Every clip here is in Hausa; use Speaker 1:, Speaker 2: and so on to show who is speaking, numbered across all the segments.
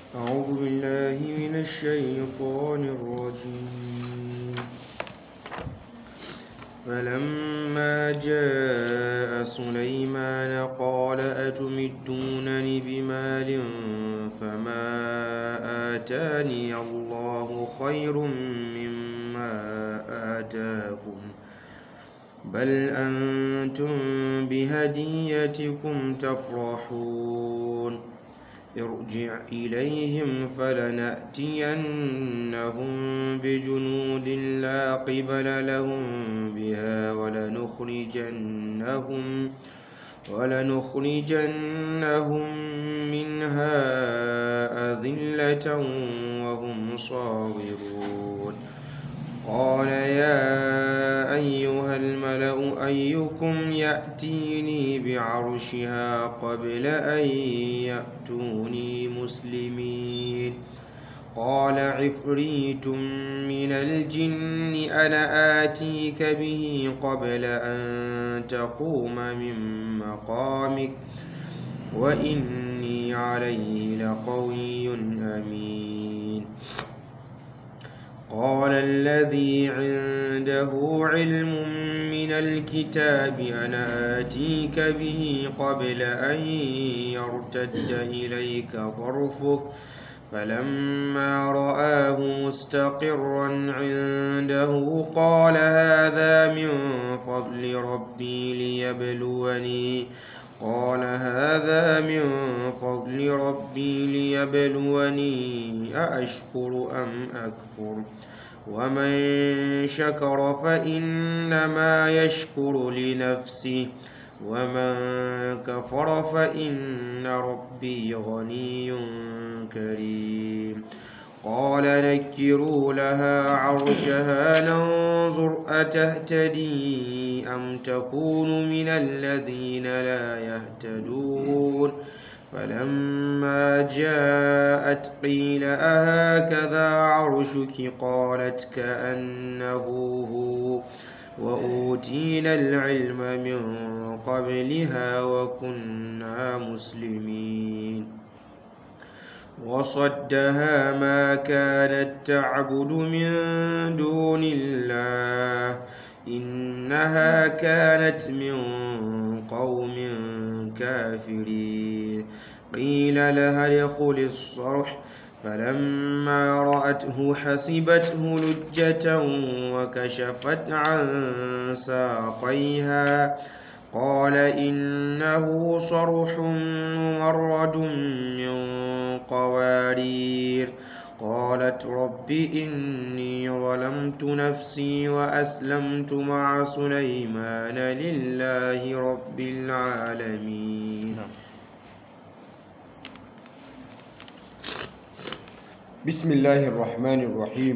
Speaker 1: أعوذ بالله من الشيطان الرجيم فلما جاء سليمان قال أتمدونني بمال فما آتاني الله خير مما آتاكم بل أنتم بهديتكم تفرحون ارجع إليهم فلنأتينهم بجنود لا قبل لهم بها ولنخرجنهم ولنخرجنهم منها أذلة وهم صاغرون قال يا أيها الملأ أيكم يأتيني بعرشها قبل أن يأتوني مسلمين قال عفريت من الجن أنا آتيك به قبل أن تقوم من مقامك وإني عليه لقوي أمين قال الذي عنده علم من الكتاب أنا آتيك به قبل أن يرتد إليك طرفك فلما رآه مستقرا عنده قال هذا من فضل ربي ليبلوني قال هذا من فضل ربي ليبلوني أأشكر أم أكفر ومن شكر فإنما يشكر لنفسه ومن كفر فإن ربي غني كريم قال نكروا لها عرشها ننظر أتهتدي أم تكون من الذين لا يهتدون فلما جاءت قيل أهكذا عرشك قالت كأنه هو وأوتينا العلم من قبلها وكنا مسلمين وصدها ما كانت تعبد من دون الله إنها كانت من قوم كافرين قيل لها ادخل الصرح فلما رأته حسبته لجة وكشفت عن ساقيها قال إنه صرح ممرد من قوارير قالت رب إني ظلمت نفسي وأسلمت مع سليمان لله رب العالمين
Speaker 2: بسم الله الرحمن الرحيم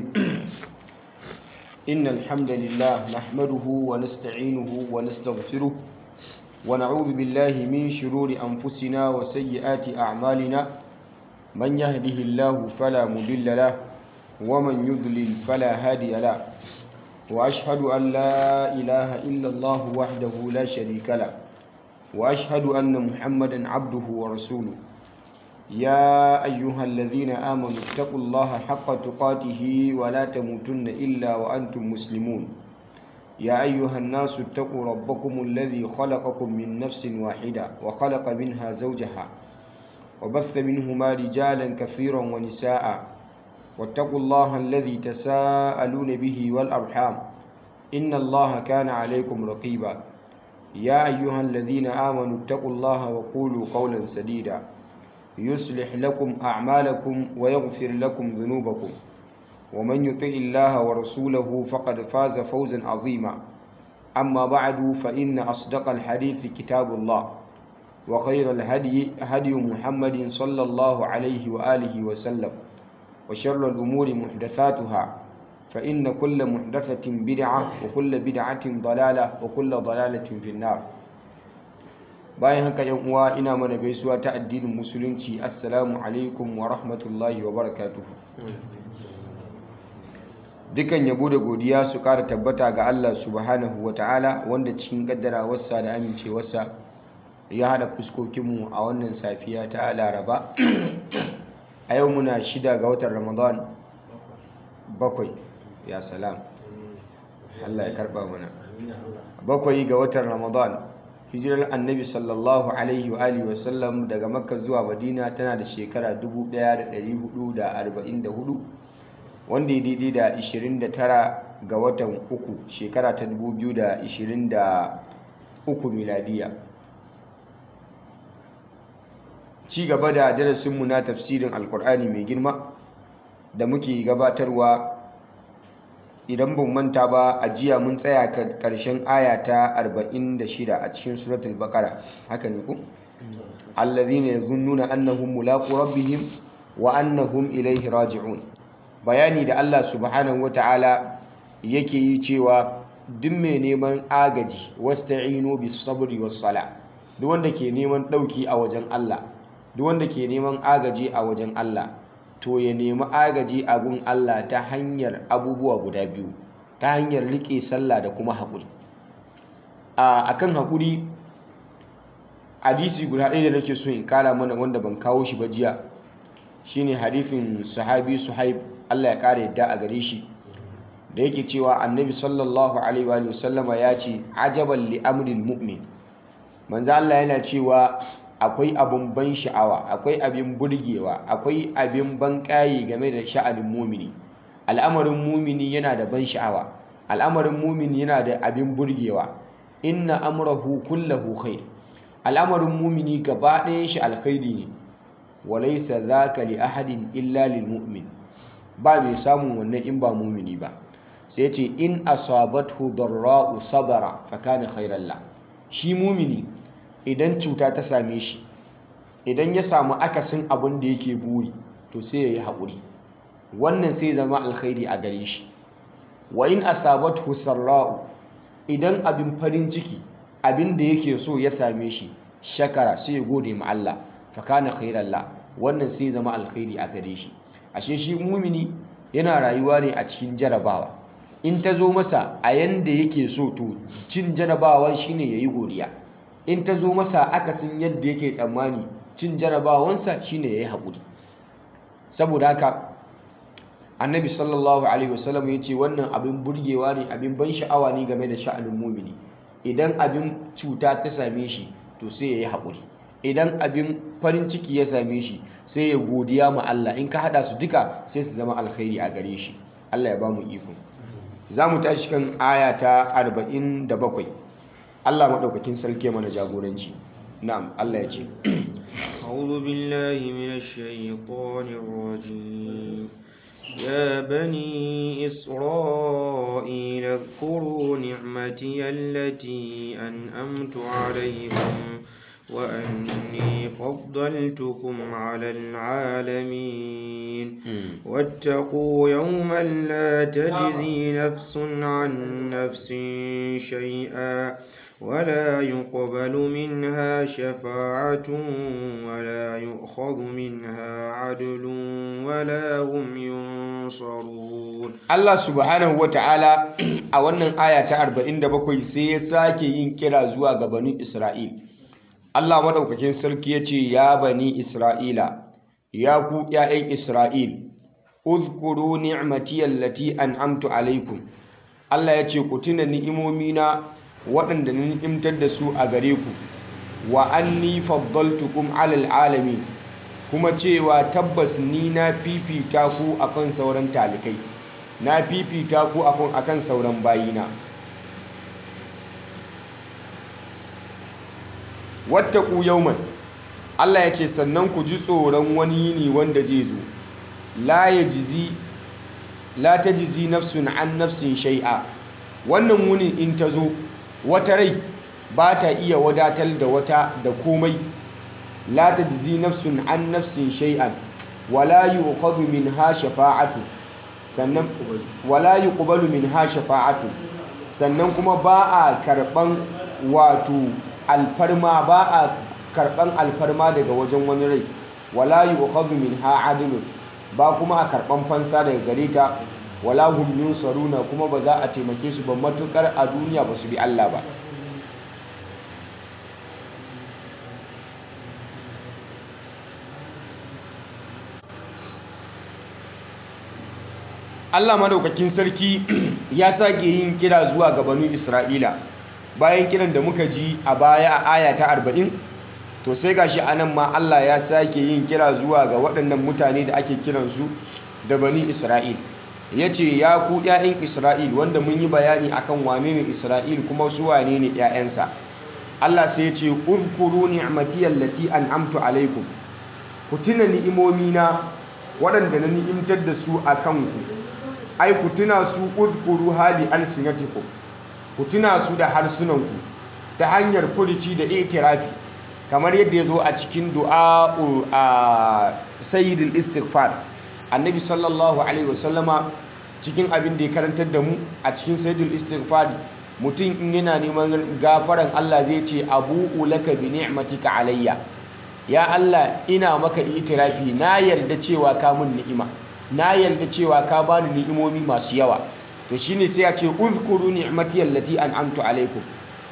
Speaker 2: إن الحمد لله نحمده ونستعينه ونستغفره ونعوذ بالله من شرور أنفسنا وسيئات أعمالنا من يهده الله فلا مضل له ومن يضلل فلا هادي له وأشهد أن لا إله إلا الله وحده لا شريك له وأشهد أن محمدا عبده ورسوله يا أيها الذين آمنوا اتقوا الله حق تقاته ولا تموتن إلا وأنتم مسلمون يا أيها الناس اتقوا ربكم الذي خلقكم من نفس واحدة وخلق منها زوجها وبث منهما رجالا كثيرا ونساء واتقوا الله الذي تساءلون به والأرحام إن الله كان عليكم رقيبا يا أيها الذين آمنوا اتقوا الله وقولوا قولا سديدا يصلح لكم أعمالكم ويغفر لكم ذنوبكم ومن يطع الله ورسوله فقد فاز فوزا عظيما أما بعد فإن أصدق الحديث كتاب الله وخير الهدي هدي محمد صلى الله عليه وآله وسلم وشر الأمور محدثاتها فإن كل محدثة بدعة وكل بدعة ضلالة وكل ضلالة في النار bayan haka yan uwa ina mana gaisuwa ta addinin musulunci assalamu alaikum wa rahmatullahi wa barakatuhu dukan yabo da godiya su ƙara tabbata ga Allah subhanahu wa ta'ala wanda cikin kaddarawarsa da amincewarsa ya haɗa fuskokinmu a wannan safiya ta laraba a yau muna shida ga watan ramadan bakwai ya salam Allah ya karba mana bakwai ga watan ramadan hijirar annabi sallallahu alaihi wa alihi wa sallam daga makka zuwa madina tana da shekara 1444 wanda ya daidai da 29 ga watan uku shekara ta 2023 miladiya ci gaba da darasinmu na tafsirin alkur'ani mai girma da muke gabatarwa idan ban manta ba a jiya mun tsaya karshen aya ta 46 a cikin suratul baqara haka ne ku allazina yazunnuna annahum mulaqu rabbihim wa annahum ilayhi raji'un bayani da Allah subhanahu wataala yake yi cewa duk mai neman agaji wasta'inu bis sabri was sala duk wanda ke neman dauki a wajen Allah duk wanda ke neman agaji a wajen Allah to ya nemi agaji a gun Allah ta hanyar abubuwa guda biyu ta hanyar rike sallah da kuma haƙuri a kan haƙuri hadisi guda ɗaya da nake so in kara mana wanda ban kawo shi ba jiya shine hadifin sahabi suhaib Allah ya ƙara yadda a gare shi da yake cewa annabi sallallahu alaihi wa sallama ya ce ajaban li amril mu'min manzo Allah yana cewa akwai abin ban sha'awa akwai abin burgewa akwai abin ban ƙayi game da sha'anin mumini al'amarin mumini yana da ban sha'awa al'amarin mumini yana da abin burgewa inna amrahu kullahu khair al'amarin mumini gaba ɗayan shi alkhairi ne walaysa dhaka li ahadin illa lil mu'min ba mai samun wannan in ba mumini ba sai ce in asabathu darra'u sabara fa kana khairan la shi mumini idan cuta ta same shi idan ya samu akasin abin da yake buri to sai ya yi haƙuri wannan sai zama alkhairi a gare shi wa in asabathu sarra'u idan abin farin ciki abin da yake so ya same shi shakara sai ya gode ma Allah fa kana khairan la wannan sai zama alkhairi a gare shi ashe shi mumini yana rayuwa ne a cikin jarabawa in ta zo masa a yanda yake so to cin jarabawan shine yayi godiya in ta zo masa akasin yadda yake tsammani cin jarabawansa shine yayi haƙuri saboda haka annabi sallallahu alaihi wasallam ya ce wannan abin burgewa ne abin ban sha'awa ne game da sha'anin mumini idan abin cuta ta same shi to sai yayi haƙuri idan abin farin ciki ya same shi sai ya godiya ma Allah in ka hada su duka sai su zama alkhairi a gare shi Allah ya ba mu iko za mu tashi kan aya ta 47 Allah maɗaukakin sarki mana jagoranci na'am Allah ya ce
Speaker 1: أعوذ بالله من الشيطان الرجيم يا بني إسرائيل اذكروا نعمتي التي أنأمت عليكم وأني فضلتكم على العالمين واتقوا يوما لا تجزي نفس عن نفس شيئا ولا يقبل منها شفاعة ولا يؤخذ منها عدل ولا هم ينصرون
Speaker 2: Allah subhanahu wa ta'ala a wannan aya ta 47 sai ya sake yin kira zuwa ga bani Isra'il Allah madaukakin sarki ya ce ya bani Isra'ila ya ku ‘ya'yan Isra'il uzkuru ni'mati allati an'amtu alaikum Allah ya ce ku tuna ni'imomina waɗanda na ni'imtar da su a gare ku wa anni faddaltukum alal alamin kuma cewa tabbas ni na fifita ku akan sauran talikai na fifita ku akan akan sauran bayina wattaku yawman Allah ya ce sannan ku ji tsoron wani yini wanda zai zo la yajzi la tajzi nafsun an nafsin shay'a wannan wunin in ta zo wata rai ba ta iya wadatar da wata da komai la tajzi nafsun an nafsin shay'an wala yu'khadhu minha shafa'atu sannan wala yuqbalu minha shafa'atu sannan kuma ba a karban wato alfarma ba a karban alfarma daga wajen wani rai wala yu'khadhu minha adlun ba kuma a karban fansa daga gare ta wala hum yunsaruna kuma ba za a taimake su ba matukar a duniya ba su bi Allah ba Allah madaukakin sarki ya sake yin kira zuwa ga banu Isra'ila bayan kiran da muka ji a baya a aya ta 40 to sai gashi anan ma Allah ya sake yin kira zuwa ga waɗannan mutane da ake kiransu da bani Isra'il yace ya ku ƴaƴan Isra'il wanda mun yi bayani akan wane ne Isra'il kuma su wane ne ƴaƴansa Allah sai ya ce uzkuru ni'mati allati an'amtu alaikum ku tuna ni'imomina waɗanda na ni'imtar da su a kanku ai ku tuna su uzkuru hali alsinatikum ku tuna su da harsunanku ta hanyar furici da itirafi kamar yadda ya zo a cikin du'a a sayyidul istighfar annabi sallallahu alaihi wasallama cikin abin da ya karantar da mu a cikin sayyidul istighfar mutum in yana neman gafaran Allah zai ce abu'u laka bi ni'matika alayya ya Allah ina maka itirafi na yarda cewa ka mun ni'ima na yarda cewa ka bani ni'imomi masu yawa to shine sai ya ce uzkuru ni'mati allati an'amtu alaikum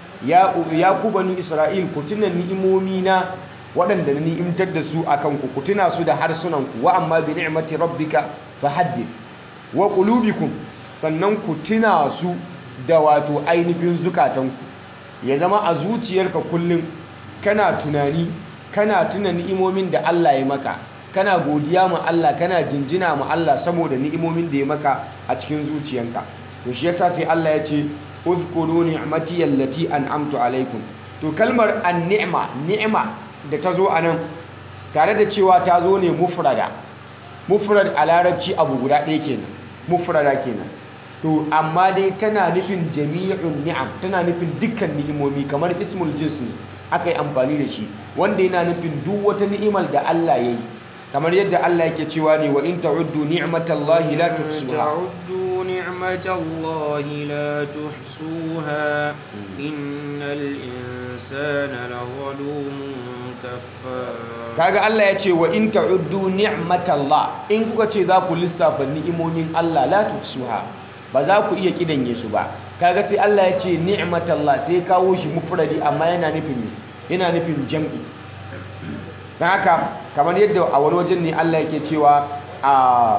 Speaker 2: ya ya ku bani isra'il ku tuna ni'imomi na waɗanda na ni'imtar da su akan ku ku tuna su da harsunan ku wa amma bi ni'mati rabbika fahaddith wa qulubikum sannan ku tuna su da wato ainihin zukatanku ya zama a zuciyarka kullum kana tunani kana tuna ni'imomin da Allah ya maka kana godiya ma Allah kana jinjina ma Allah saboda ni'imomin da ya maka a cikin zuciyanka to shi yasa sai Allah ya ce uzkuru ni'mati allati an'amtu alaikum to kalmar an-ni'ma ni'ma da ta zo anan tare da cewa ta zo ne mufrada mufrad a larabci abu guda ɗaya kenan mufrada kenan to amma dai tana nufin jami'un ni'am tana nufin dukkan ni'imomi kamar ismul jins ne aka yi amfani da shi wanda yana nufin duk wata ni'imar da Allah ya yi kamar yadda Allah yake cewa ne wa in ta'uddu ni'matallahi la tuhsuha
Speaker 1: تعدوا نعمة الله لا تحصوها إن الإنسان لظلوم كفار
Speaker 2: kaga Allah ya ce wa in ta'uddu ni'matallah in kuka ce za ku lissafa ni'imomin Allah la tuhsuha ba za ku iya kidanye su ba kaga sai Allah ya ce ni'matallah sai kawo shi mufradi amma yana nufin yana nufin jam'i dan haka kamar yadda a wani wajen ne Allah yake cewa a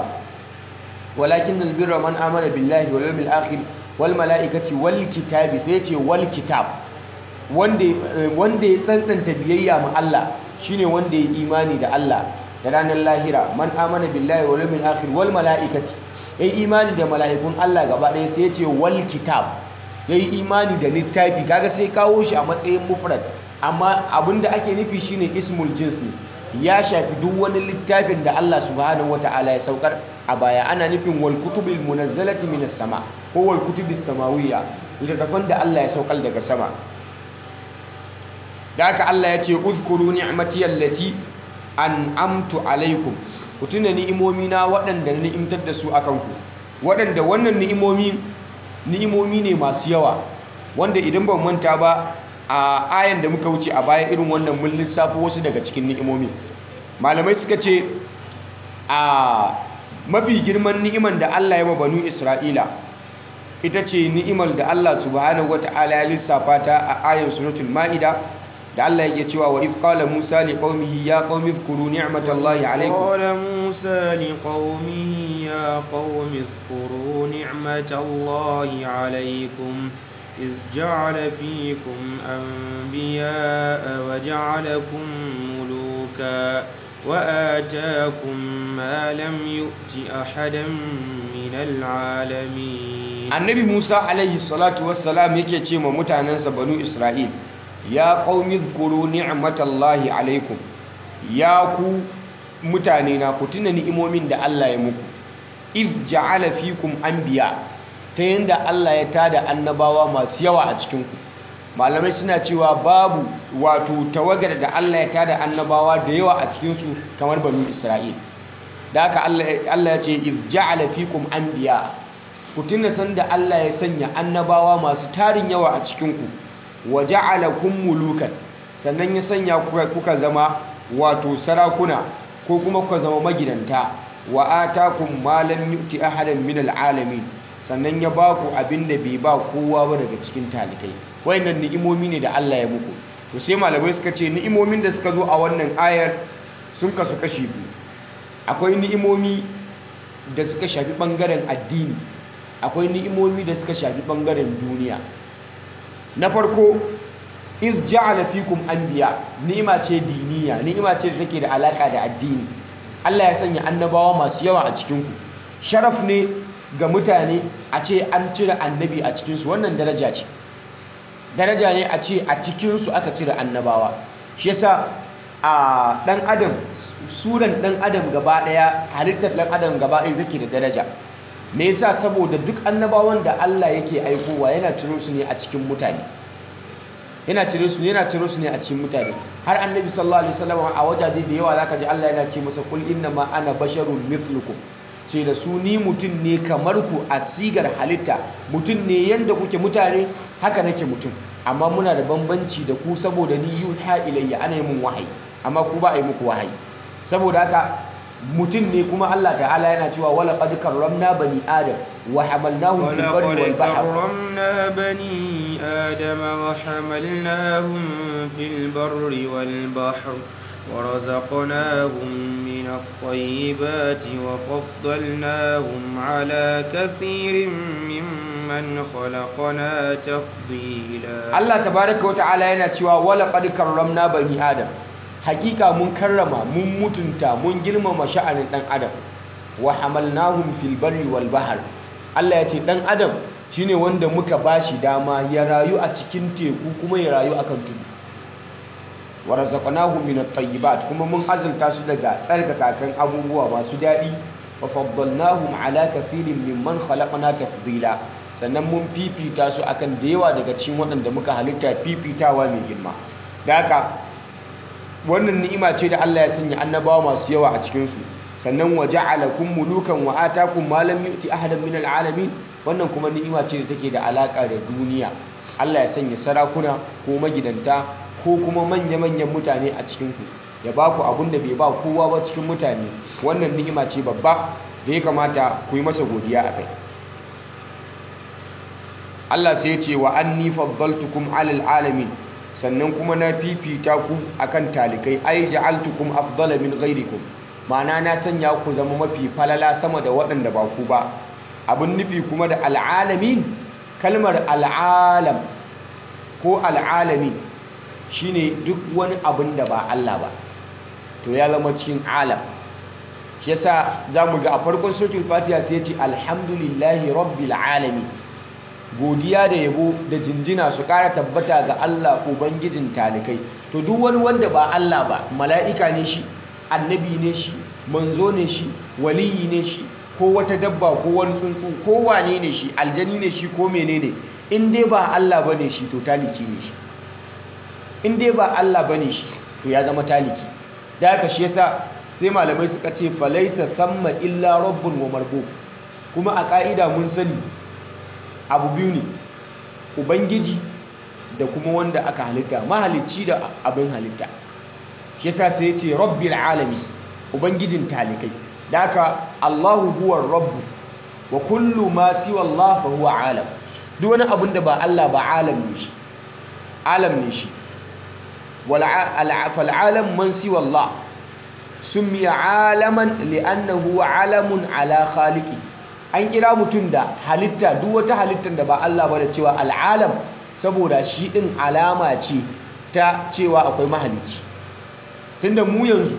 Speaker 2: walakin albirra man amana billahi wal yawmil akhir wal malaikati wal kitabi sai ya ce wal kitab wanda wanda ya tsantsanta biyayya ma Allah shine wanda ya imani da Allah da ranar lahira man amana billahi wal yawmil akhir wal malaikati yayi imani da mala'ikun Allah gaba ɗaya sai ya ce wal kitab yayi imani da littafi kaga sai kawo shi a matsayin mufrad amma abinda ake nufi shine ismul jins ne ya shafi duk wani littafin da Allah subhanahu wataala ya saukar a baya ana nufin wal kutubil munazzalati minas sama ko wal kutubis samawiyya littattafan da Allah ya saukar daga sama da haka Allah ya ce uzkuru ni'mati allati an'amtu alaikum ku tuna ni'imomi na waɗanda na ni'imtar da su akan ku waɗanda wannan ni'imomi ni'imomi ne masu yawa wanda idan ban manta ba a ayan da muka wuce a baya irin wannan mun lissafo wasu daga cikin ni'imomi malamai suka ce a mafi girman ni'iman da Allah ya ma banu Isra'ila ita ce ni'imar da Allah subhanahu wata'ala ya lissafa ta a ayan suratul ma'ida da Allah yake cewa wa if qala Musa li qaumihi ya qaumi dhkuru ni'matallahi alaykum
Speaker 1: قال موسى لقومه يا قوم اذكروا نعمة الله عليكم إذ جعل فيكم أنبياء وجعلكم ملوكا وآتاكم ما لم يؤت أحدا من العالمين
Speaker 2: annabi Musa alaihi salatu wassalam yake ce ma mutanensa banu Isra'il ya qaumi dhkuru ni'matallahi alaikum ya ku mutane na ku tuna ni'imomin da Allah ya muku iz ja'ala fikum anbiya ta yanda Allah ya tada annabawa masu yawa a cikin ku malamai suna cewa babu wato tawagar da Allah ya tada annabawa da yawa a cikin su kamar banu Isra'il da haka Allah ya ce iz ja'ala fikum anbiya ku tuna sanda Allah ya sanya annabawa masu tarin yawa a cikinku wa ja'alakum mulukan sannan ya sanya kuka, kuka zama wato sarakuna ko kuma kuka zama magidanta wa atakum ma lam yu'ti ahadan min al'alamin sannan ya ba ku abin da bai ba kowa ba daga cikin talikai wayannan ni'imomi ne da Allah ya muku to sai malamai suka ce ni'imomin da suka zo a wannan ayar sun kasu kashi biyu akwai ni'imomi da suka shafi ɓangaren addini akwai ni'imomi da suka shafi ɓangaren duniya na farko iz ja'ala fikum anbiya ni'ima ce diniya ni'ima ce da take da alaka da addini Allah ya sanya annabawa masu yawa a cikin ku sharaf ne ga mutane a ce an cire annabi a cikin su wannan daraja ce daraja ne a ce a cikin su aka cire annabawa shi yasa a dan adam suran dan adam gaba daya halittar dan adam gaba daya take da daraja me yasa saboda duk annabawan da Allah yake aikowa yana ciro su ne a cikin mutane yana cire su yana ciro su ne a cikin mutane har annabi sallallahu alaihi wasallam a wajaje da yawa zaka ji Allah yana ce masa kul inna ma ana basharun mithlukum ce da su ni mutum ne kamar ku a sigar halitta mutum ne yanda kuke mutane haka nake mutum amma muna da bambanci da ku saboda ni yuha ilayya ana yi mun wahayi amma ku ba a yi muku wahayi saboda haka mutum ne kuma Allah ta'ala yana cewa wala qad karramna bani adam wa hamalnahum fil barri wal
Speaker 1: ولقد
Speaker 2: bahr
Speaker 1: كرمنا بني آدم وحملناهم في البر والبحر ورزقناهم من الطيبات وفضلناهم على كثير ممن خلقنا تفضيلا
Speaker 2: Allah tabaraka wa ta'ala yana cewa wala qad karramna bani adam hakika mun karrama mun mutunta mun girmama sha'anin dan adam wa hamalnahum fil barri wal bahr Allah ya ce dan adam shine wanda muka bashi dama ya rayu a cikin teku kuma ya rayu akan tudu wa razaqnahum min at-tayyibat kuma mun azurta su daga tsarkakakan abubuwa masu daɗi wa faddalnahum ala kathirin mimman khalaqna tafdila sannan mun fifita su akan da yawa daga cikin waɗanda muka halitta fifitawa mai girma da haka wannan ni'ima ce da Allah ya sanya annabawa masu yawa a cikin su sannan wa ja'alakum mulukan wa atakum ma lam yu'ti ahadan min al'alamin wannan kuma ni'ima ce da take da alaka da duniya Allah ya sanya sarakuna ko magidanta ko kuma manya-manyan mutane a cikin ku ya ba ku abin da bai ba kowa ba cikin mutane wannan ni'ima ce babba da ya kamata ku yi masa godiya a kai Allah sai ya ce wa anni faddaltukum alal alamin sannan kuma na fifita ku akan talikai ai ja'altukum afdala min ghairikum ma'ana na sanya ku zama mafi falala sama da waɗanda ba ku ba abin nufi kuma da al'alamin kalmar al'alam ko al'alamin shine duk wani abin da ba Allah ba to ya zama cikin alam shi yasa zamu ga a farkon suratul fatiha sai ya ce alhamdulillahi rabbil alamin godiya da yabo da jinjina su kara tabbata ga Allah ubangijin talikai to duk wani wanda ba Allah ba mala'ika ne shi annabi ne shi manzo ne shi waliyi ne shi ko wata dabba ko wani tsuntsu ko wane ne shi aljani ne shi ko menene in dai ba Allah bane shi to taliki ne shi in dai ba Allah bane shi to ya zama taliki da haka shi yasa sai malamai suka ce falaisa samma illa rabbun wa marbub kuma a ka'ida mun sani abu biyu ne ubangiji da kuma wanda aka halitta mahalicci da abin halitta shi yasa sai ya ce rabbil alami ubangijin talikai da haka Allahu huwa rabbu wa kullu ma siwa Allah fa huwa alam duk wani abin da ba Allah ba alam ne shi alam ne shi wal fal alam man siwa Allah summiya alaman li'annahu alamun ala khaliqi an kira mutum da halitta duk wata halittar da ba Allah ba da cewa al'alam saboda shi din alama ce ta cewa akwai mahalicci tunda mu yanzu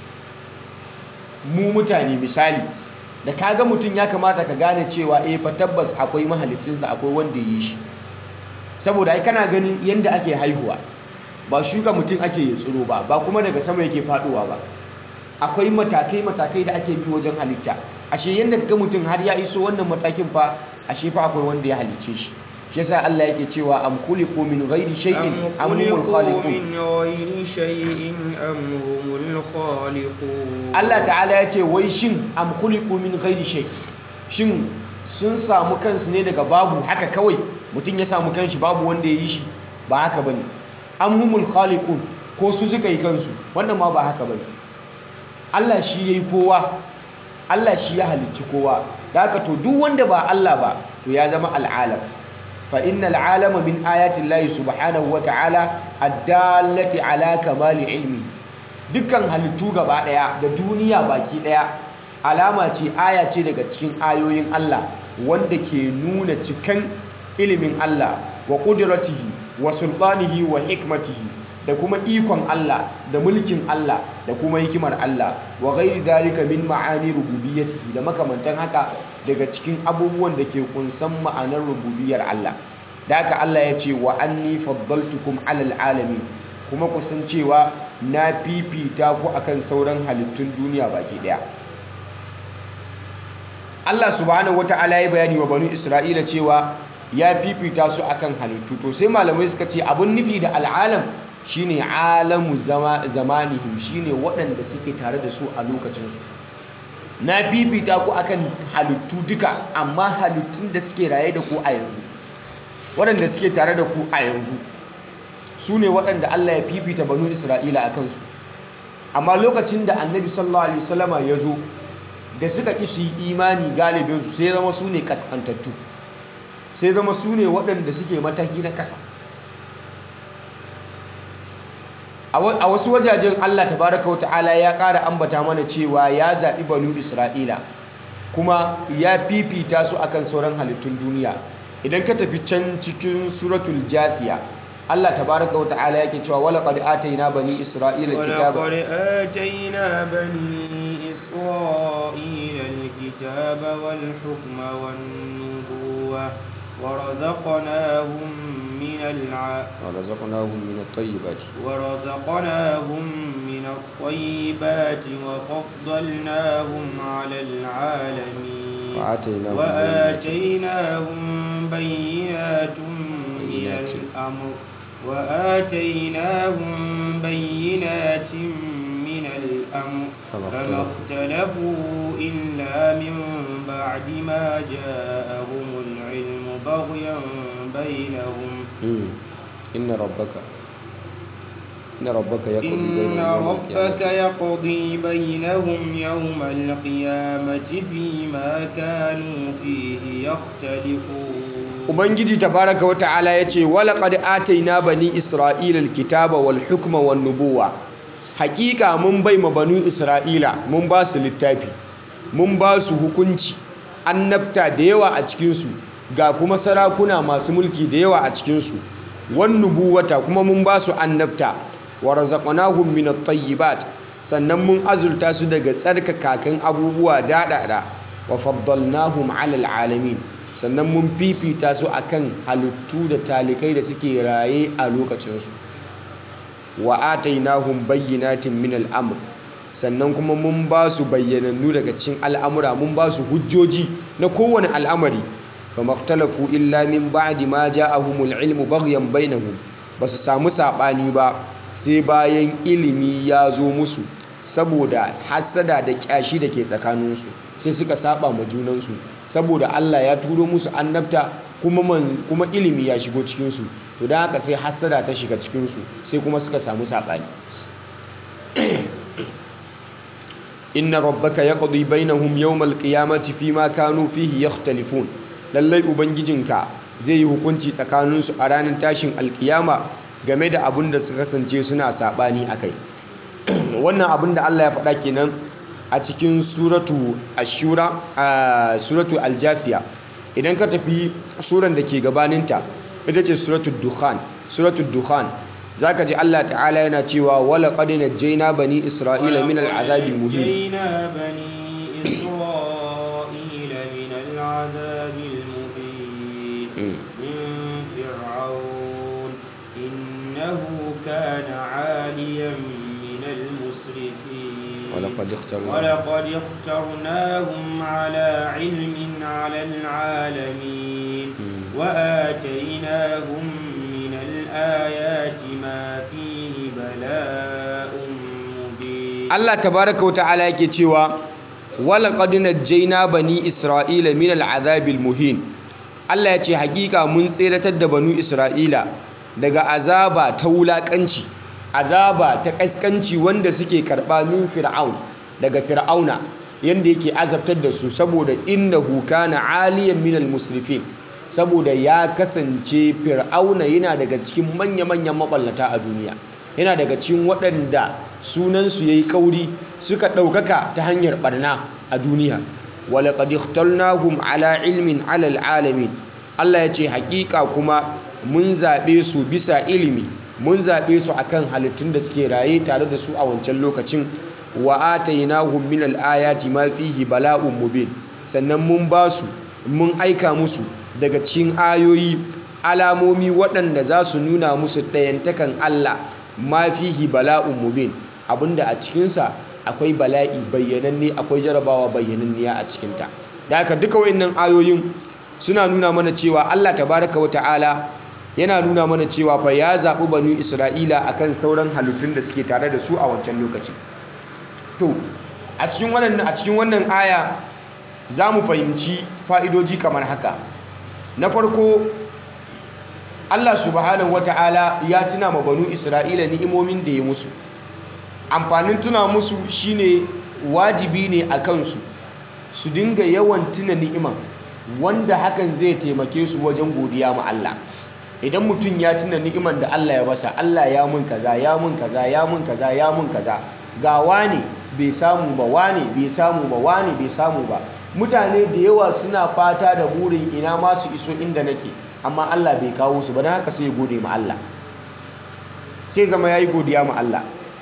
Speaker 2: mu mutane misali da kaga mutum ya kamata ka gane cewa eh fa tabbas akwai mahaliccinsa akwai wanda ya yi shi saboda ai kana ganin yanda ake haihuwa ba shuka mutum ake yi tsiro ba ba kuma daga sama yake faduwa ba akwai matakai matakai da ake bi wajen halitta ashe yanda kaga mutum har ya iso wannan matakin fa ashe fa akwai wanda ya halicce shi shi yasa Allah yake cewa am khuliqu min ghairi shay'in am humul khaliqun
Speaker 1: min ghairi shay'in am humul khaliqun
Speaker 2: Allah ta'ala yace wai shin am khuliqu min ghairi shay shin sun samu kansu ne daga babu haka kawai mutum ya samu kanshi babu wanda ya yi shi ba haka bane am humul khaliqun ko su suka yi kansu wannan ma ba haka bane Allah shi yayi kowa Allah shi ya halicci kowa da haka to duk wanda ba Allah ba to ya zama al'alam fa innal alama min ayati llahi subhanahu wa ta'ala addallati ala kamali ilmi dukkan halittu gaba daya da duniya baki daya alama ce aya ce daga cikin ayoyin Allah wanda ke nuna cikan ilimin Allah wa qudratihi wa sultanihi wa hikmatihi da kuma ikon Allah da mulkin Allah da kuma hikimar Allah wa ghairi dalika min ma'ani rububiyyatihi da makamantan haka daga cikin abubuwan da ke kunsan ma'anar rububiyar Allah da haka Allah ya ce wa anni faddaltukum alal alamin kuma ku san cewa na fifita ku akan sauran halittun duniya baki daya Allah subhanahu wata'ala ya bayani wa banu Isra'ila cewa ya fifita su akan halittu to sai malamai suka ce abun nufi da al'alam shine alamu zamanihim shine waɗanda suke tare da su a lokacinsu na fifita ku akan halittu duka amma halittun da suke raye da ku a yanzu waɗanda suke tare da ku a yanzu su ne waɗanda Allah ya fifita banu Isra'ila a kansu amma lokacin da annabi sallallahu alaihi wasallama ya zo da suka ƙi su yi imani galibinsu sai zama su ne kaskantattu sai zama su ne waɗanda suke mataki na ƙasa a wasu wajajen Allah tabaraka wa ta'ala ya ƙara ambata mana cewa ya zaɓi banu Isra'ila kuma ya fifita su akan sauran halittun duniya idan ka tafi can cikin suratul jasiya Allah tabaraka wa ta'ala yake cewa wala qad atayna bani isra'ila kitaba
Speaker 1: ولقد آتينا بني إسرائيل الكتاب والحكم والنبوة ورزقناهم من الع...
Speaker 2: ورزقناهم من الطيبات
Speaker 1: ورزقناهم من الطيبات وفضلناهم على العالمين
Speaker 2: وآتيناهم
Speaker 1: وآتيناهم بينات من
Speaker 2: بينات.
Speaker 1: الأمر وآتيناهم بينات من الأمر
Speaker 2: فما
Speaker 1: فما اختلفوا إلا من بعد ما جاءهم العلم بغيا بينهم
Speaker 2: مم. إن ربك إن ربك يقضي
Speaker 1: إن
Speaker 2: بينهم يوم
Speaker 1: ربك
Speaker 2: القيامة
Speaker 1: يقضي بينهم يوم القيامة فيما كانوا فيه يختلفون
Speaker 2: Ubangiji tabaraka wa ta'ala ya ce walaƙad ataina bani isra'ila alkitaba wal hukma wan nubuwa hakika mun bai ma banu isra'ila mun ba su littafi mun ba su hukunci annabta da yawa a cikinsu ga kuma sarakuna masu mulki da yawa a cikinsu wan nubuwata kuma mun ba su annabta wa razaqnahum min at-tayyibat sannan mun azulta su daga tsarkakakan abubuwa daɗaɗa wa faddalnahum 'alal alamin sannan mun fifita su akan halittu da talikai da suke raye a lokacinsu wa atainahum bayyinatin min al'amr sannan kuma mun ba su bayyanannu daga cikin al'amura mun ba su hujjoji na kowane al'amari fa maktalafu illa min ba'di ma ja'ahumul ilmu baghyan bainahum ba su samu sabani ba sai bayan ilimi ya zo musu saboda hassada da kyashi da ke tsakaninsu sai suka saba ma junansu saboda Allah ya turo musu annabta kuma man kuma ilimi ya shigo cikinsu to don haka sai hassada ta shiga cikinsu sai kuma suka samu saɓani inna rabbaka yaqdi bainahum yawmal qiyamati fima kanu fihi yakhtalifun lallai ubangijinka zai yi hukunci tsakaninsu a ranar tashin alkiyama game da abin da suka kasance suna saɓani akai wannan abin da Allah ya faɗa kenan a cikin suratu ashura a suratu aljathiya idan ka tafi suran da ke gabaninta ita ce suratu dukhan suratu dukhan zaka ji Allah ta'ala yana cewa wala qad najjayna bani isra'ila min al'azabi muhin
Speaker 1: ونجينا بني إسرائيل من العذاب المهين
Speaker 2: Mm.
Speaker 1: من فرعون إنه كان عاليا من المسرفين
Speaker 2: ولقد اخترنا
Speaker 1: ولقد اخترناهم على علم على العالمين
Speaker 2: Mm.
Speaker 1: وآتيناهم من الآيات ما فيه بلاء مبين
Speaker 2: Allah tabaraka wa ta'ala yake cewa wala qad najjayna bani isra'ila min al'azabil muhin Allah ya ce hakika mun tseratar da banu isra'ila daga azaba ta wulakanci azaba ta kaskanci wanda suke karba min fir'aun daga fir'auna yanda yake azabtar da su saboda innahu kana aliyan min musrifin saboda ya kasance fir'auna yana daga cikin manya-manyan maballata a duniya yana daga cikin waɗanda sunansu ya yi kauri suka ɗaukaka ta hanyar ɓarna a duniya walaƙad ikhtarnahum ala ilmin alal alamin Allah ya ce haƙiƙa kuma mun zaɓe su bisa ilimi mun zaɓe su akan halittun da suke raye tare da su a wancan lokacin wa atainahum min al-ayati ma fihi bala'un mubin sannan mun ba su mun aika musu daga cikin ayoyi alamomi waɗanda za su nuna musu ɗayantakan Allah ma fihi bala'un mubin abinda a cikinsa akwai bala'i bayyananne akwai jarabawa bayyananniya a cikinta da haka duka wayannan ayoyin suna nuna mana cewa Allah tabaraka wa ta'ala yana nuna mana cewa fa ya zaɓi banu Isra'ila akan sauran halittun da suke tare da su a wancan lokaci to a cikin wannan a cikin wannan aya za mu fahimci fa'idoji kamar haka na farko Allah subhanahu wata'ala ya tuna ma banu Isra'ila ni'imomin da ya musu amfanin tuna musu shine wajibi ne a kansu su dinga yawan tuna ni'iman wanda hakan zai taimake su wajen godiya ma Allah idan mutum ya tuna ni'iman da Allah ya basa Allah ya mun kaza ya mun kaza ya mun kaza ya mun kaza ga wani bai samu ba wani bai samu ba wani bai samu ba mutane da yawa suna fata da burin ina ma su iso inda nake amma Allah bai kawo su ba don haka sai gode ma Allah sai zama yayi godiya ma Allah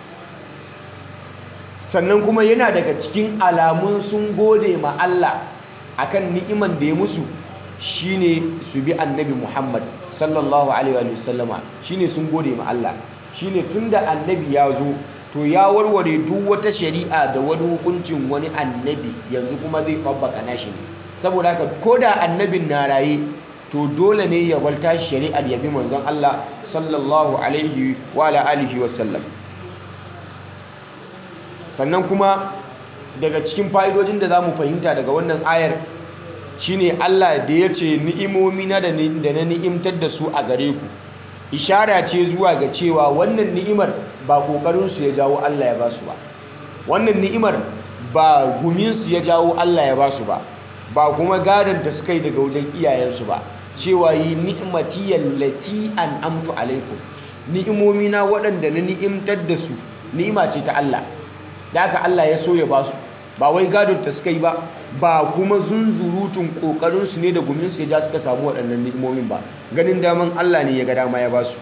Speaker 2: sannan kuma yana daga cikin alamun sun gode ma Allah akan ni'iman da ya musu shine su bi annabi Muhammad sallallahu alaihi wa sallama shine sun gode ma Allah shine tunda annabi ya zo to ya warware duk wata shari'a da wani hukuncin wani annabi yanzu kuma zai babbaka nashi ne saboda haka koda annabin na raye to dole ne ya walta shari'ar ya bi manzon Allah sallallahu alaihi wa alihi wa sallam sannan kuma daga cikin fa'idojin da za mu fahimta daga wannan ayar shine Allah da ya ce ni'imomi na da na ni'imtar da su a gare ku ishara ce zuwa ga cewa wannan ni'imar ba ƙoƙarinsu ya jawo Allah ya ba su ba wannan ni'imar ba guminsu ya jawo Allah ya ba su ba ba kuma gadon da suka yi daga wajen iyayensu ba cewa yi ni'imati yallati an amtu alaikum ni'imomi na waɗanda na ni'imtar da su ni'ima ce ta Allah da haka Allah ya so ya ba su ba wai gadon ta suka yi ba ba kuma zunzurutun kokarinsu ne da guminsu ya ja suka samu waɗannan ni'imomin ba ganin daman Allah ne ya ga dama ya ba su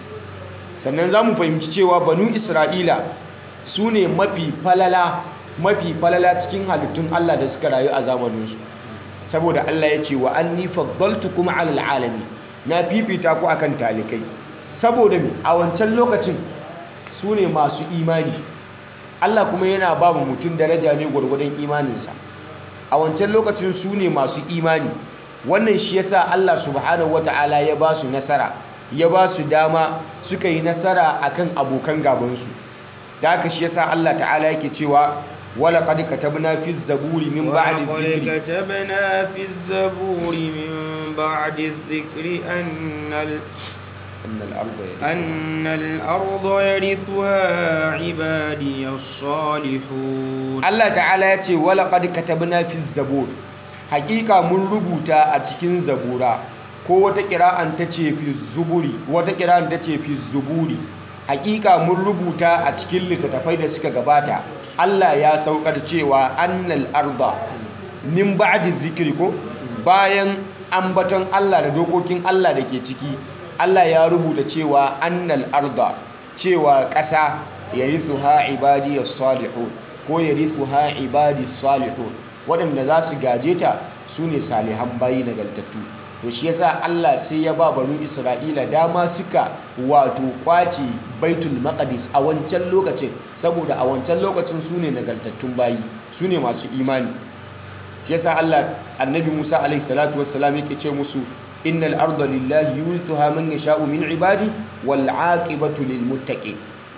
Speaker 2: sannan za mu fahimci cewa banu isra'ila su ne mafi falala mafi falala cikin halittun Allah da suka rayu a zamaninsu saboda Allah ya ce wa anni faddaltukum alal alami na fifita ku akan talikai saboda me a wancan lokacin su ne masu imani Allah kuma yana ba mu mutum daraja ne gwargwadon imaninsa a wancan lokacin su ne masu imani wannan shi yasa Allah subhanahu wata'ala ya ba su nasara ya ba su dama suka yi nasara akan abokan gabansu da haka shi yasa Allah ta'ala yake cewa wala qad katabna fi zaburi min ba'di dhikri
Speaker 1: كتبنا في الزبور من بعد الذكر أن ال...
Speaker 2: annal arda
Speaker 1: أن الأرض يرثها عبادي الصالحون
Speaker 2: Allah ta'ala ya ce wala qad katabna fi zabur hakika mun rubuta a cikin zabura ko wata kira'an ta ce fi zuburi wata kira'an ta ce fi zuburi hakika mun rubuta a cikin littattafai da suka gabata Allah ya saukar cewa annal arda min ba'di zikri ko bayan ambaton Allah da dokokin Allah da ke ciki Allah ya rubuta cewa annal arda cewa ƙasa yarithuha ibadiyas salihun ko yarithuha ibadis salihun waɗanda za su gaje ta su ne salihan bayi nagartattu to shi yasa Allah sai ya ba banu Isra'ila dama suka wato kwace baitul maqdis a wancan lokacin saboda a wancan lokacin su ne nagartattun bayi su ne masu imani shi yasa Allah annabi Musa alaihi salatu wassalam yake ce musu innal arda lillahi yurithuha man yasha'u min ibadi wal aqibatu lil muttaqin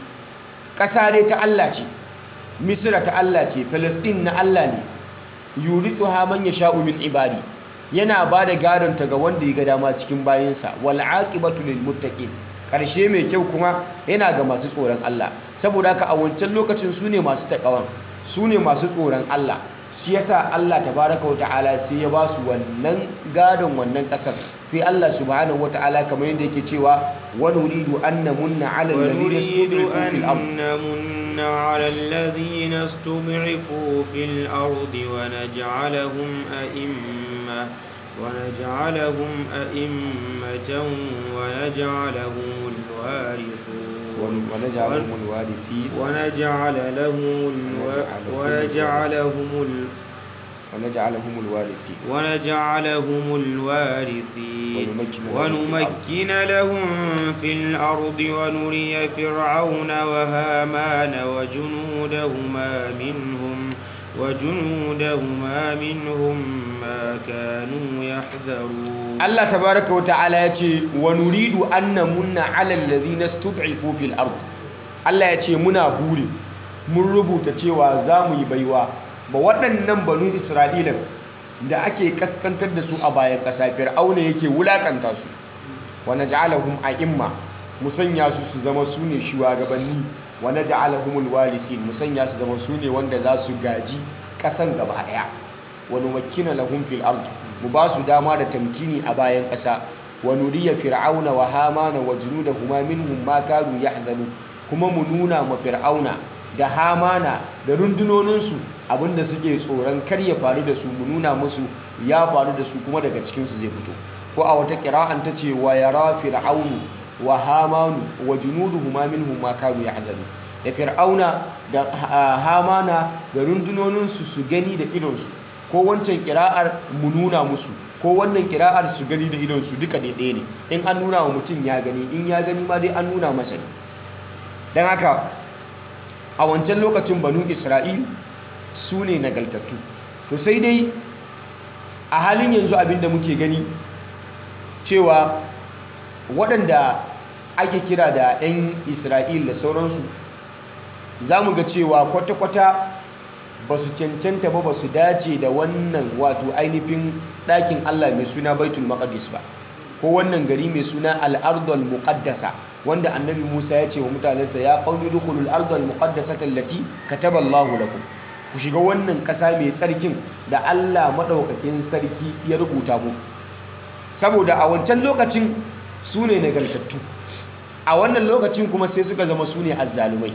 Speaker 2: kasa dai ta Allah ce misra ta Allah ce Palestine na Allah ne yurithuha man yasha'u min ibadi yana ba da gadon ta ga wanda ya ga dama cikin bayinsa wal aqibatu lil muttaqin karshe mai kyau kuma yana ga masu tsoron Allah saboda haka a wancan lokacin su ne masu takawan su ne masu tsoron Allah shi yasa Allah tabaraka wa ta'ala sai ya ba su wannan gadon wannan kasar sai Allah subhanahu wa ta'ala kamar yadda yake cewa wa nuridu an namunna 'ala alladhina
Speaker 1: ونريد
Speaker 2: istud'ifu fil
Speaker 1: أن
Speaker 2: ard
Speaker 1: نمن على الذين استضعفوا في الأرض ونجعلهم أئمة ونجعلهم أئمة ونجعلهم الوارثون
Speaker 2: ونجعلهم الوارثين
Speaker 1: ونجعل لهم الو... ونجعلهم ال...
Speaker 2: ونجعلهم الوارثين
Speaker 1: ونجعلهم الوارثين
Speaker 2: ونمكن لهم
Speaker 1: ونمكن لهم في الأرض ونري فرعون وهامان وجنودهما منهم وجنودهما منهم ما كانوا يحذرون
Speaker 2: Allah tabaraka wa ta'ala ya ce wa nuridu an namunna 'ala alladhina istud'ifu fil ard Allah ya ce muna buri mun rubuta cewa za mu yi baiwa ba waɗannan banu Isra'ila da ake kaskantar da su a bayan ƙasa fir'auna yake wulakanta su wa naj'alahum a'imma mu sanya su su zama su ne shugabanni wa naj'alahumul warithin mu sanya su zama su ne wanda za su gaji ƙasan gaba ɗaya wa numakkina lahum fil ard mu ba su dama da tamkini a bayan ƙasa wa nuriya fir'auna wa hamana wa junudahuma minhum ma kanu yahzanu kuma mu nuna ma fir'auna da hamana da rundunoninsu abinda suke tsoron kar ya faru da su mu nuna musu ya faru da su kuma daga cikin su zai fito ko a wata qira'an ta ce wa yara fir'aunu wa hamanu wa junuduhuma minhum ma kanu yahzanu da fir'auna da hamana da rundunoninsu su gani da idonsu ko wancan kira'ar mu nuna musu ko wannan kira'ar su gani da idonsu duka daidai ne in an nuna wa mutum ya gani in ya gani ma dai an nuna masa ne don haka a wancan lokacin banu isra'il su ne nagaltattu to sai dai a halin yanzu abinda muke gani cewa waɗanda ake kira da 'yan isra'il da sauransu za mu ga cewa kwata-kwata ba su cancanta ba ba su dace da wannan wato ainihin ɗakin Allah mai suna baitul maqdis ba ko wannan gari mai suna al'ardul muqaddasa wanda annabi Musa ya ce wa mutanensa ya qaumi dukhulul ardul muqaddasata allati kataba Allahu lakum ku shiga wannan ƙasa mai tsarkin da Allah madaukakin sarki ya rubuta muku saboda a wancan lokacin su ne nagartattu a wannan lokacin kuma sai suka zama su ne azzalumai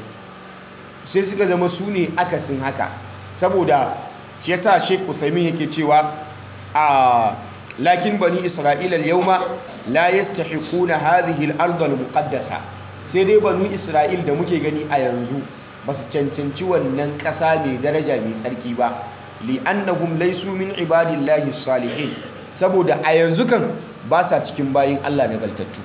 Speaker 2: sai suka zama su ne akasin haka saboda shi yasa Sheikh Uthaymeen yake cewa a lakin bani Isra'ila al-yawma la yastahiquna hadhihi al-ardh al-muqaddasa sai dai bani Isra'il da muke gani a yanzu ba su cancanci wannan ƙasa mai daraja mai tsarki ba li'annahum laysu min ibadillahi salihin saboda a yanzu kan ba sa cikin bayin Allah nagartattu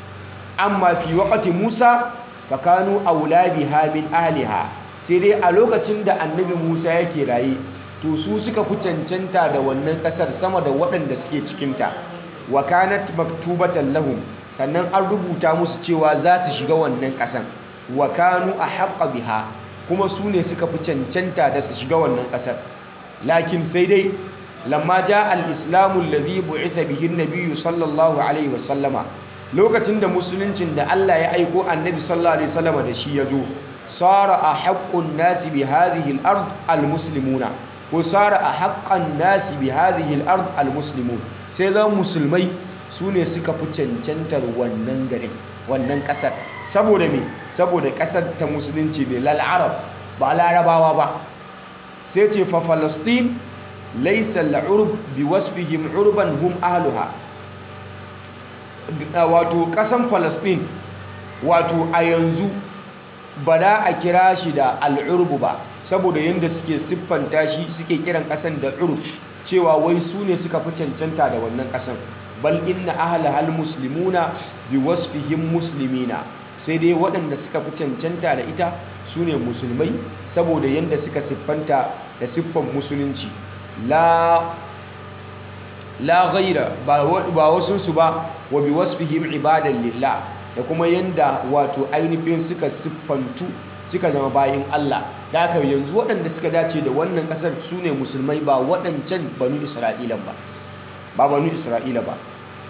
Speaker 2: amma fi waqti Musa fakanu aula biha min ahliha sai dai a lokacin da annabi Musa yake raye to su suka fi cancanta da wannan kasar sama da waɗanda suke cikinta wa kanat maktubatan lahum sannan an rubuta musu cewa za su shiga wannan ƙasan wa kanu ahqqa biha kuma su ne suka fi cancanta da su shiga wannan ƙasar lakin sai dai lamma ja al-islamu alladhi bu'itha bihi an-nabiy sallallahu alaihi wasallama lokacin da musuluncin da Allah ya aiko annabi sallallahu alaihi wasallama da shi ya zo sara a haƙƙun nasi bi hadhihi al-ard al-muslimuna ko sara a haƙƙan nasi bi hadhihi al-ard al-muslimun sai zan musulmai su ne suka fi cancantar wannan garin wannan ƙasar saboda me saboda ƙasar ta musulunci ne lal arab ba larabawa ba sai ce fa falastin laysa al-urb bi wasfihim urban hum ahluha wato ƙasan falastin wato a yanzu ba da a kira shi da al'urbu ba saboda yadda suke siffanta shi suke kiran ƙasan da urb cewa wai su ne suka fi cancanta da wannan ƙasan bal inna ahla hal muslimuna bi wasfihim muslimina sai dai waɗanda suka fi cancanta da ita su ne musulmai saboda yadda suka siffanta da siffan musulunci la la ghaira ba wasu su ba wa bi wasfihim ibadan lillah da kuma yanda wato ainihin suka siffantu suka zama bayin Allah da haka yanzu waɗanda suka dace da wannan ƙasar su ne musulmai ba waɗancan banu isra'ila ba ba banu isra'ila ba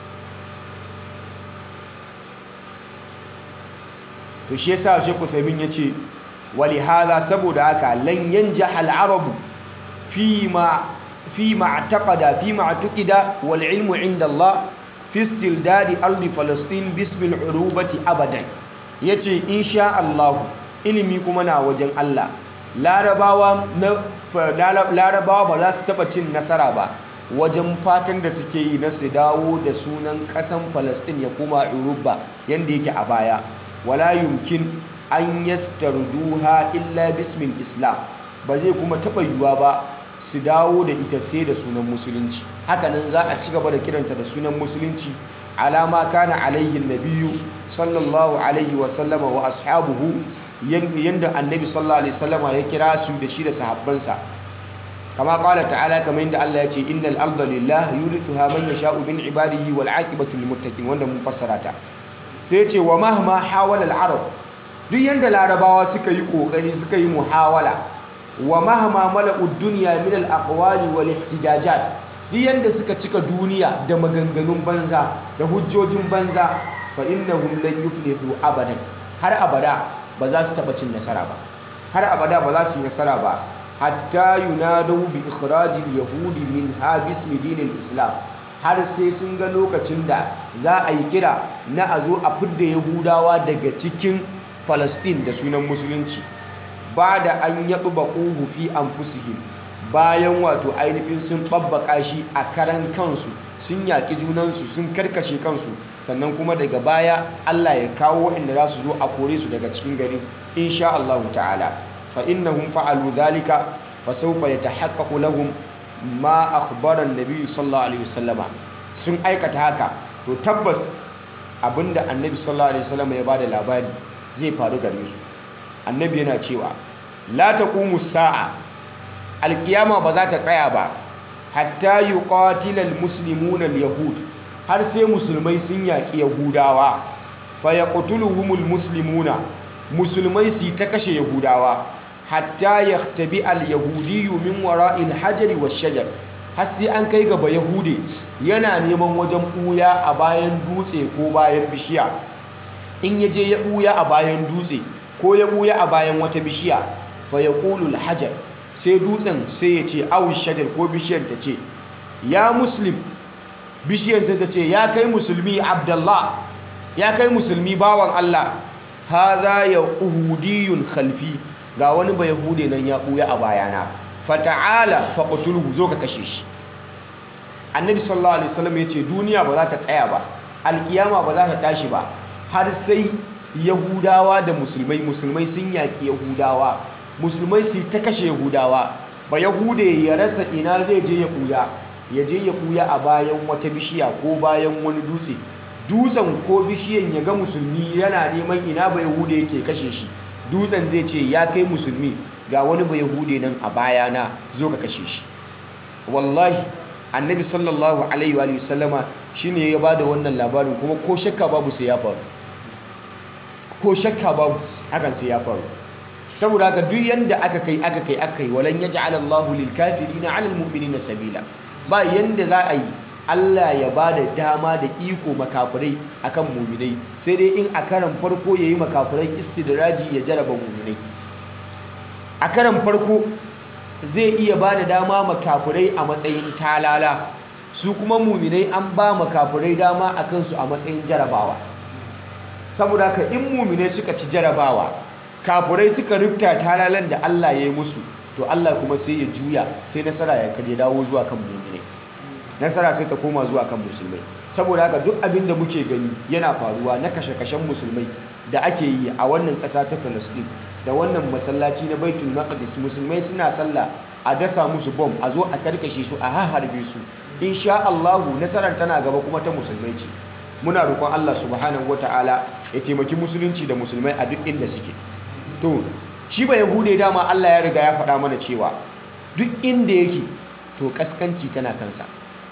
Speaker 2: to shi yasa Sheikh Uthaymeen yace wali hada saboda haka lan yanjah al-arabu fima fima i'taqada fima i'taqida wal ilmu inda Allah fi istildadi ardi falastin bismil urubati abadan yace insha Allah ilimi kuma na wajen Allah larabawa na larabawa ba za su taba cin nasara ba wajen fatan da suke yi na su dawo da sunan kasan Falastin ya koma Uruba yanda yake a baya wala yumkin an yastarduha illa bismil islam ba zai kuma taba yiwuwa ba su dawo da ita sai da sunan musulunci hakanan za a ci gaba da kiranta da sunan musulunci alama kana alaihi nabiyu sallallahu alaihi wa sallama wa ashabuhu yanda annabi sallallahu alaihi wasallama ya kira su da shi da sahabbansa kama qala ta'ala kamar yadda Allah ya ce innal arda lillah yurithuha man yasha'u min ibadihi wal aqibatu lil muttaqin wanda mun fassara ta sai ya ce wa mahma hawala al arab duk yanda larabawa suka yi kokari suka yi muhawala wa mahma mala'ud dunya min al aqwali wal ihtijajat duk yanda suka cika duniya da maganganun banza da hujjojin banza fa innahum lan yuflihu abadan har abada ba za su taba cin nasara ba har abada ba za su yi nasara ba hatta yunadu bi ikhrajil yahudi min ha bismi dinil islam har sai sun ga lokacin da za a yi kira na a zo a fidda yahudawa daga cikin falastin da sunan musulunci ba da an yaɓi baƙuhu fi anfusihim bayan wato ainihin sun ɓabbaka shi a karan kansu sun yaƙi junansu sun karkashe kansu sannan kuma daga baya Allah ya kawo waɗanda za su zo a kore su daga cikin gari insha Allah ta'ala fa innahum fa'alu dhalika fa sawfa yatahaqqaqu lahum ma akhbara an-nabi sallallahu alaihi wasallama sun aikata haka to tabbas abinda annabi sallallahu alaihi wasallama ya bada labari zai faru gare su annabi yana cewa la taqumu sa'a alkiyama ba za ta tsaya ba hatta yuqatila almuslimuna alyahud har sai musulmai sun yaki yahudawa fa yaqtuluhumul muslimuna musulmai su ta kashe yahudawa hatta yahtabi alyahudiyyu min wara'il hajari wash-shajar har sai an kai gaba yahude yana neman wajen buya a bayan dutse ko bayan bishiya in yaje ya buya a bayan dutse ko ya buya a bayan wata bishiya fa yaqulu al-hajar sai dutsen sai ya ce awul shajar ko bishiyar ta ce ya muslim bishiyar sai ta ce ya kai musulmi abdallah ya kai musulmi bawan Allah haza ya uhudiyun khalfi ga wani ba yahude nan ya buya a bayana fata'ala faqtulhu zo ka kashe shi annabi sallallahu alaihi wasallam ya ce duniya ba za ta tsaya ba alkiyama ba za ta tashi ba har sai yahudawa da musulmai musulmai sun yaki yahudawa musulmai su ta kashe yahudawa ba yahude ya rasa ina zai je ya kuya ya je ya kuya a bayan wata bishiya ko bayan wani dutse dutsen ko bishiyan ya ga musulmi yana neman ina ba yahude yake kashe shi dutsen zai ce ya kai musulmi ga wani ba yahude nan a bayana zo ka kashe shi wallahi annabi sallallahu alaihi wa sallama shine ya bada wannan labarin kuma ko shakka babu sai ya faru ko shakka babu hakan sai ya faru saboda haka duk yanda aka kai aka kai aka kai walan yaj'al Allahu lil kafirina 'ala al mu'minina sabila ba yanda za a yi Allah ya bada dama da iko makafirai akan mu'minai sai dai in a karan farko yayi makafirai istidraji ya jaraba mu'minai a karan farko zai iya bada dama makafirai a matsayin talala su kuma mu'minai an ba makafirai dama akan su a matsayin jarabawa saboda haka in mu'minai suka ci jarabawa kafurai suka rufta talalan da Allah ya yi musu to Allah kuma sai ya juya sai nasara ya kaje dawo zuwa kan mu'minai nasara sai ta koma zuwa kan musulmai saboda haka duk abin da muke gani yana faruwa na kashe-kashen musulmai da ake yi a wannan ƙasa ta Palestine da wannan masallaci na Baitul Maqdis musulmai suna sallah a dasa musu bom a zo a karkashe su a harbe su insha Allah nasarar tana gaba kuma ta musulmai ce muna roƙon Allah subhanahu wataala ya taimaki musulunci da musulmai a duk inda suke to shi ba yahude dama Allah ya riga ya faɗa mana cewa duk inda yake to kaskanci tana kansa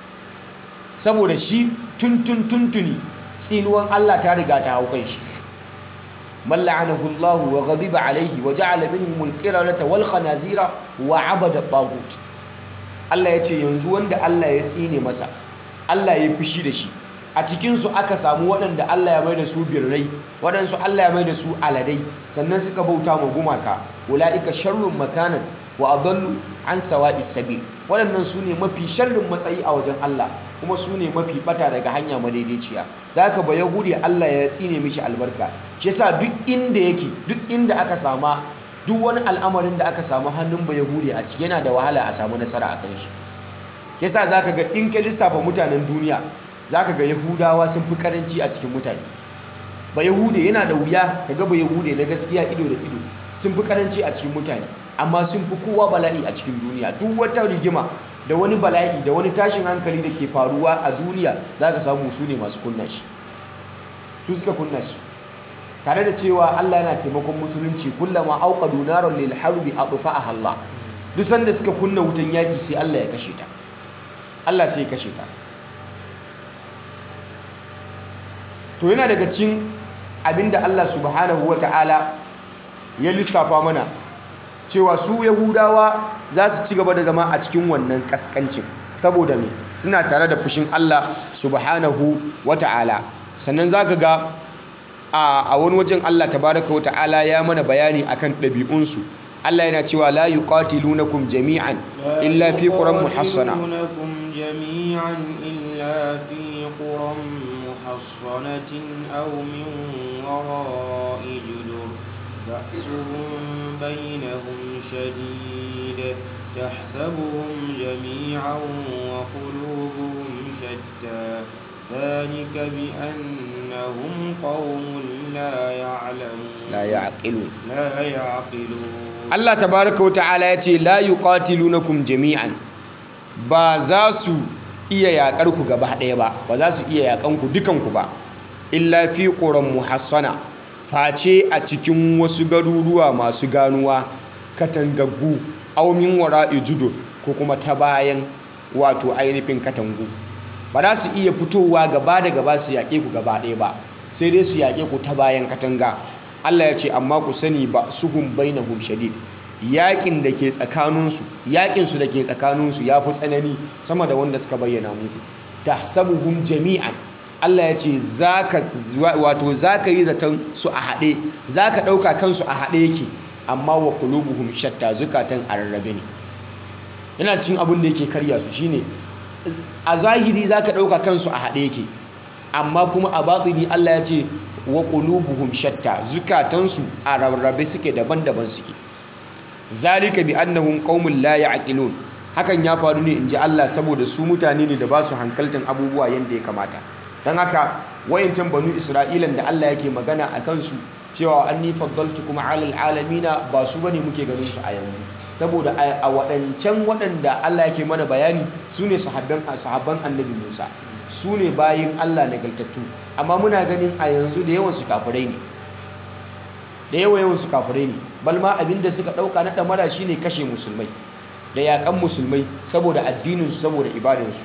Speaker 2: saboda shi tuntun tuntuni tsinuwan Allah ta riga ta hau kan shi man la'anahu Allah wa ghadiba alayhi wa ja'ala minhum al-qiradata wal khanazira wa 'abada tagut Allah ya ce yanzu wanda Allah ya tsine masa Allah ya fushi da shi a cikinsu aka samu waɗanda Allah ya mai da su birrai waɗansu Allah ya mai da su aladai sannan suka bauta ma gumaka ula'ika sharrun makanan wa adallu an sawa'is sabil waɗannan su ne mafi sharrin matsayi a wajen Allah kuma su ne mafi bata daga hanya madaidaiciya da haka ba yahudi Allah ya tsine mishi albarka shi yasa duk inda yake duk inda aka sama duk wani al'amarin da aka samu hannun ba yahudi a ciki yana da wahala a samu nasara a kan shi yasa zaka ga in ka lissafa mutanen duniya zaka ga yahudawa sun fi karanci a cikin mutane ba yahude yana da wuya kaga ba yahude na gaskiya ido da ido sun fi karanci a cikin mutane amma sun fi kowa bala'i a cikin duniya duk wata rigima da wani bala'i da wani tashin hankali da ke faruwa a duniya za ka samu su ne masu kunna shi su suka kunna shi tare da cewa Allah yana taimakon musulunci kullama auqadu naran lil harbi atfa'aha Allah duk sanda suka kunna wutan yaki sai Allah ya kashe ta Allah sai ya kashe ta to yana daga cikin abinda Allah subhanahu wata'ala ya lissafa mana cewa su yahudawa za su ci gaba da zama a cikin wannan kaskancin saboda me suna tare da fushin Allah subhanahu wata'ala sannan za ka ga a wani wajen Allah tabaraka wata'ala ya mana bayani akan ɗabi'unsu Allah yana cewa la yuqatilunakum jami'an illa fi quran muhassana
Speaker 1: جميعا إلا في قرى محصنة أو من وراء جدر بأسهم بينهم شديد تحسبهم جميعا وقلوبهم شتى ذلك بأنهم قوم لا يعلمون
Speaker 2: la ya'qilun
Speaker 1: لا يعقلون
Speaker 2: Allah tabaraka wa ta'ala ya ce la yuqatilunakum jami'an ba za su iya yakar ku gaba ɗaya ba ba za su iya yakan ku dukan ku ba illa fi quran muhassana face a cikin wasu garuruwa masu ganuwa katangaggu aw min wara'i judur ko kuma ta bayan wato ainihin katangu ba za su iya fitowa gaba da gaba su yaƙe ku gaba ɗaya ba sai dai su yaƙe ku ta bayan katanga Allah ya ce amma ku sani ba suhum bainahum shadid yaƙin da ke tsakaninsu yaƙinsu da ke tsakaninsu ya fi tsanani sama da wanda suka bayyana muku tahsabuhum jami'an Allah ya ce zaka wato zaka yi zaton su a haɗe zaka ɗauka kansu a haɗe yake amma wa qulubuhum shatta zukatan a rarrabe ne yana cin abin da yake karya su shine a zahiri zaka ɗauka kansu a haɗe yake amma kuma a batini Allah ya ce wa qulubuhum shatta zukatansu a rarrabe suke daban-daban suke zalika bi annahum qaumun la ya'qilun hakan ya faru ne inji Allah saboda su mutane ne da ba su hankaltan abubuwa yanda ya kamata dan haka wayancan banu isra'ilan da Allah yake magana a kansu cewa anni faddaltukum 'alal alamina ba su bane muke ganin su a yanzu saboda a waɗancan waɗanda Allah yake mana bayani su ne sahabban sahabban annabi Musa su ne bayin Allah nagartattu amma muna ganin a yanzu da yawan su kafirai ne da yawa yawan su kafirai ne balma abinda suka ɗauka na ɗamara shine kashe musulmai da yaƙan musulmai saboda addininsu saboda ibadansu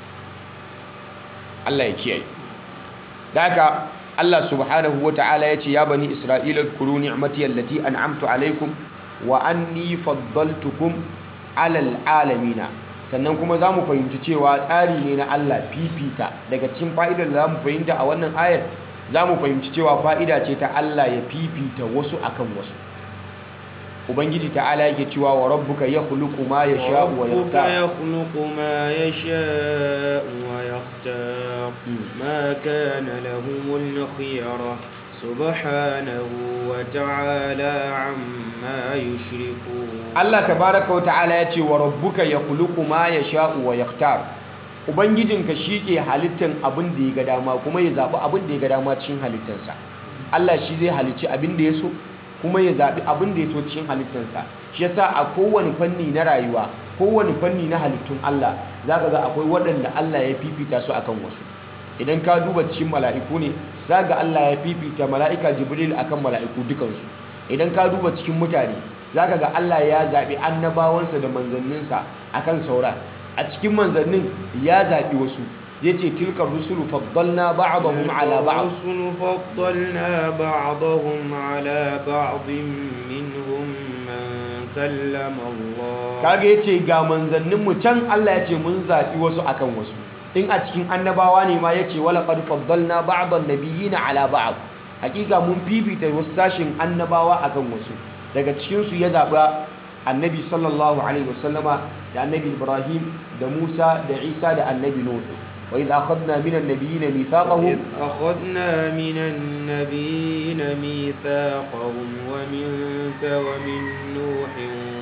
Speaker 2: Allah ya kiyaye da haka Allah subhanahu wa ta'ala ya ce ya bani isra'ila kuru ni'mati allati an'amtu alaikum wa anni faddaltukum alal alamina sannan kuma za mu fahimci cewa tsari ne na Allah fifita daga cikin fa'idar da za mu fahimta a wannan ayar za mu fahimci cewa fa'ida ce ta Allah ya fifita wasu akan wasu ubangiji ta'ala yake cewa wa rabbuka yakhluqu ma yasha'u wa
Speaker 1: ربك
Speaker 2: yakhtar
Speaker 1: يخلق ما يشاء ويختار ما كان لهم الخيرة سبحانه وتعالى عما يشركون
Speaker 2: Allah tabaraka wa ta'ala ya ce wa rabbuka yakhluqu ma yasha'u wa yakhtar ubangijinka shike halittan abin da ya ga dama kuma ya zabi abin da ya ga dama cikin halittansa Allah shi zai halicci abin da ya so kuma ya zabi abin da ya so cikin halittansa shi yasa a kowane fanni na rayuwa kowane fanni na halittun Allah zaka ga akwai waɗanda Allah ya fifita su akan wasu idan ka duba cikin mala'iku ne zaka ga Allah ya fifita mala'ika Jibril akan mala'iku dukansu idan ka duba cikin mutane zaka ga Allah ya zaɓi annabawansa da manzanninsa akan saura a cikin manzannin ya zaɓi wasu ya ce tilkar rusulu faddalna ba'dahum ala ba'd
Speaker 1: الرسل فضلنا بعضهم على بعض منهم من كلم الله
Speaker 2: kaga yace ga manzannin mu can Allah yace mun zaɓi wasu akan wasu in a cikin annabawa ne ma yace wala qad faddalna ba'dan nabiyina ala ba'd hakika mun fifita wasu sashin annabawa akan wasu daga cikin su ya zaɓa annabi sallallahu alaihi wasallama da annabi ibrahim da musa da isa da annabi nuhu wa idh akhadna min an-nabiyyin mithaqahum
Speaker 1: إذ أخذنا من النبيين ميثاقهم ومنك ومن نوح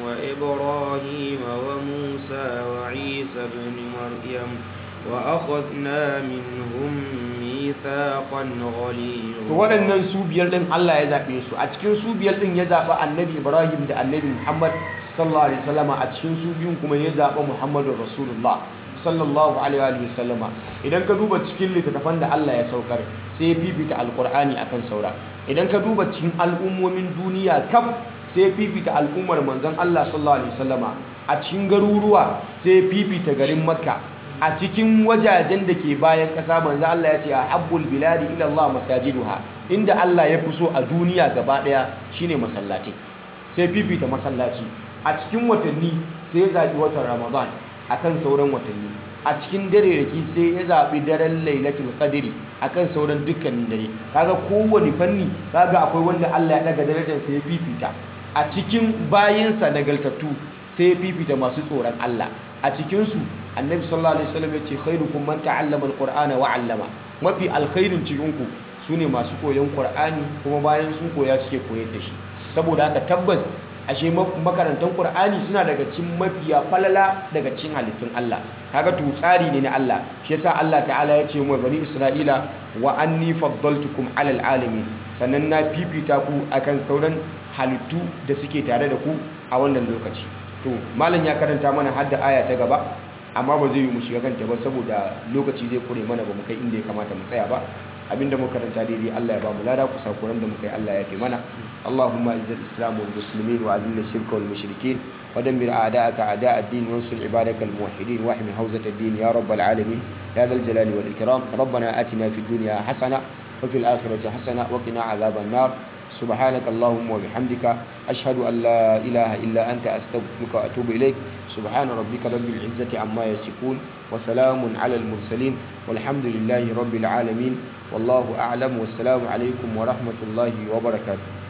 Speaker 1: وإبراهيم وموسى وعيسى بن مريم وأخذنا منهم ميثاقا
Speaker 2: to
Speaker 1: غليظا
Speaker 2: waɗannan su biyar ɗin Allah ya zaɓe su a cikin su biyar ɗin ya zaɓi annabi Ibrahim da annabi Muhammad sallallahu alaihi wasallama a cikin su biyun kuma ya zaɓi Muhammadu Rasulullah sallallahu alaihi wasallama idan ka duba cikin littattafan da Allah ya saukar sai ya fifita alkur'ani akan saura idan ka duba cikin al'ummomin duniya kaf sai ya fifita al'ummar manzon Allah sallallahu alaihi wasallama a cikin garuruwa sai ya fifita garin Makka a cikin wajajen da ke bayan ƙasa manzo Allah ya ce a habbul biladi ila Allah masajiduha inda Allah ya fi so a duniya gaba ɗaya shine masallaci sai fifita masallaci a cikin watanni sai ya zaɓi watan Ramadan akan sauran watanni a cikin dare raki sai ya zaɓi daren Lailatul Qadri akan sauran dukkanin dare kaga kowane fanni kaga akwai wanda Allah ya daga darajar sai ya fifita a cikin bayinsa nagartattu sai ya fifita masu tsoron Allah a cikinsu annabi sallallahu alaihi wasallam ya ce khairukum man ta'allama alqur'ana wa 'allama mafi alkhairin cikinku sune masu koyon qur'ani kuma bayan sun koya suke koyar da shi saboda haka tabbas ashe makarantan qur'ani suna daga cikin mafiya falala daga cikin halittun Allah kaga to tsari ne na Allah shi yasa Allah ta'ala ya ce wa bani isra'ila wa anni faddaltukum 'alal alamin sannan na fifita ku akan sauran halittu da suke tare da ku a wannan lokaci to malam ya karanta mana hadda aya ta gaba amma ba zai yi mu shiga kanta ba saboda lokaci zai kure mana ba mu kai inda ya kamata mu tsaya ba abinda muka karanta daidai Allah ya ba mu lada ku sakuran da muka yi Allah ya fi mana Allahumma izzil islam wal muslimin wa azil shirka wal mushrikin wa dammir a'da'aka a'da' ad-din wa ansur ibadaka al muwahhidin wa ahmi hawzat ad-din ya rabbal alamin ya dhal jalali wal ikram rabbana atina fid dunya hasana wa fil akhirati hasana wa qina adhaban nar سبحانك اللهم وبحمدك أشهد أن لا إله إلا أنت أستغفرك وأتوب إليك سبحان ربك رب العزة عما يصفون وسلام على المرسلين والحمد لله رب العالمين والله أعلم والسلام عليكم ورحمة الله وبركاته